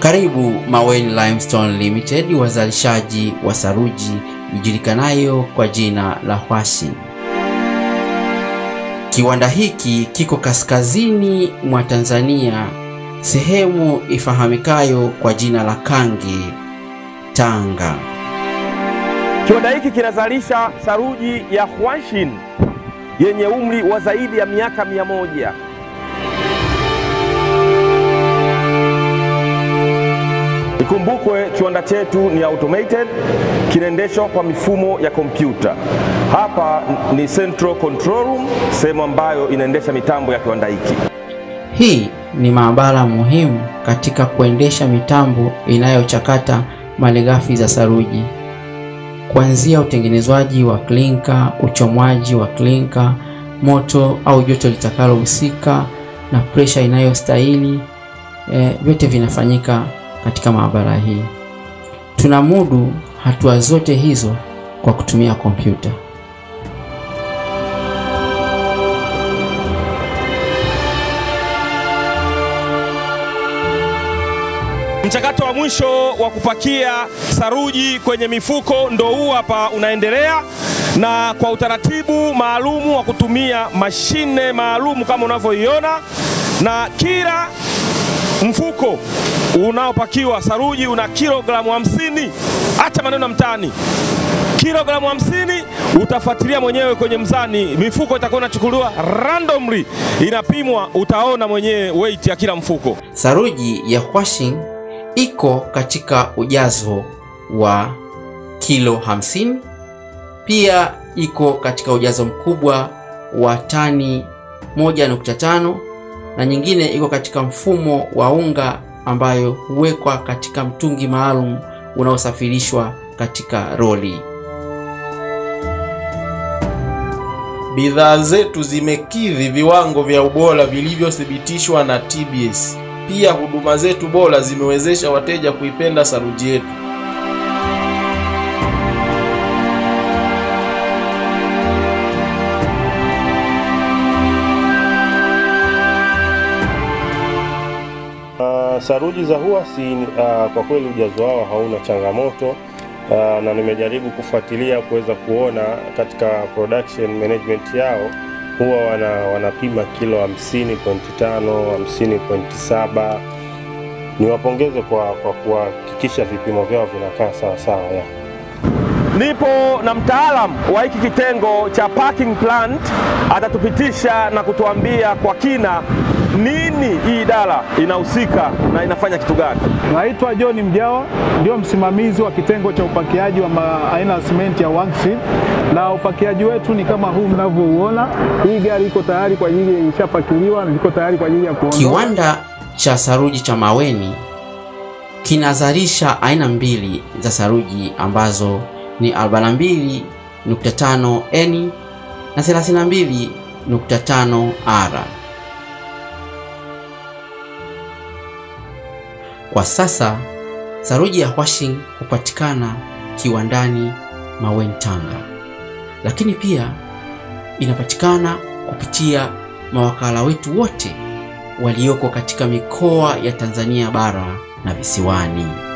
Karibu Maweni Limestone Limited, wazalishaji wa saruji ijulikanayo kwa jina la Hwashi. Kiwanda hiki kiko kaskazini mwa Tanzania, sehemu ifahamikayo kwa jina la Kange, Tanga. Kiwanda hiki kinazalisha saruji ya Hwashin yenye umri wa zaidi ya miaka mia moja. Ikumbukwe kiwanda chetu ni automated, kinaendeshwa kwa mifumo ya kompyuta. Hapa ni Central Control Room, sehemu ambayo inaendesha mitambo ya kiwanda hiki. Hii ni maabara muhimu katika kuendesha mitambo inayochakata malighafi za saruji, kuanzia utengenezwaji wa klinka, uchomwaji wa klinka, moto au joto litakalohusika na presha inayostahili. E, vyote vinafanyika katika maabara hii. Tunamudu hatua zote hizo kwa kutumia kompyuta. Mchakato wa mwisho wa kupakia saruji kwenye mifuko ndo huu hapa unaendelea, na kwa utaratibu maalumu wa kutumia mashine maalumu kama unavyoiona, na kila mfuko unaopakiwa saruji una kilogramu hamsini. Acha maneno mtaani, kilogramu hamsini. Utafuatilia mwenyewe kwenye mzani, mifuko itakuwa inachukuliwa randomly, inapimwa, utaona mwenyewe weight ya kila mfuko. Saruji ya Hwashin iko katika ujazo wa kilo 50. Pia iko katika ujazo mkubwa wa tani 1.5 na nyingine iko katika mfumo wa unga ambayo huwekwa katika mtungi maalum unaosafirishwa katika roli. Bidhaa zetu zimekidhi viwango vya ubora vilivyothibitishwa na TBS. Pia huduma zetu bora zimewezesha wateja kuipenda saruji yetu. Uh, saruji za Hwasi uh, kwa kweli ujazo wao hauna changamoto uh, na nimejaribu kufuatilia kuweza kuona katika production management yao huwa wana, wanapima kilo 50.5, 50.7. Niwapongeze kwa, kwa kuhakikisha vipimo vyao vinakaa sawa sawa ya. Nipo na mtaalamu wa hiki kitengo cha packing plant, atatupitisha na kutuambia kwa kina nini hii idara inahusika na inafanya kitu gani. Naitwa John Mjawa, ndio msimamizi wa kitengo cha upakiaji wa aina ya simenti ya Hwashin, na upakiaji wetu ni kama huu mnavyouona. Hii gari iko tayari kwa ajili, ishapakiliwa na iko tayari kwa ajili ya kuondoka. Kiwanda cha saruji cha Maweni kinazalisha aina mbili za saruji ambazo ni 42.5 N na 32.5 R. Kwa sasa saruji ya Hwashin hupatikana kiwandani Maweni, Tanga, lakini pia inapatikana kupitia mawakala wetu wote walioko katika mikoa ya Tanzania bara na visiwani.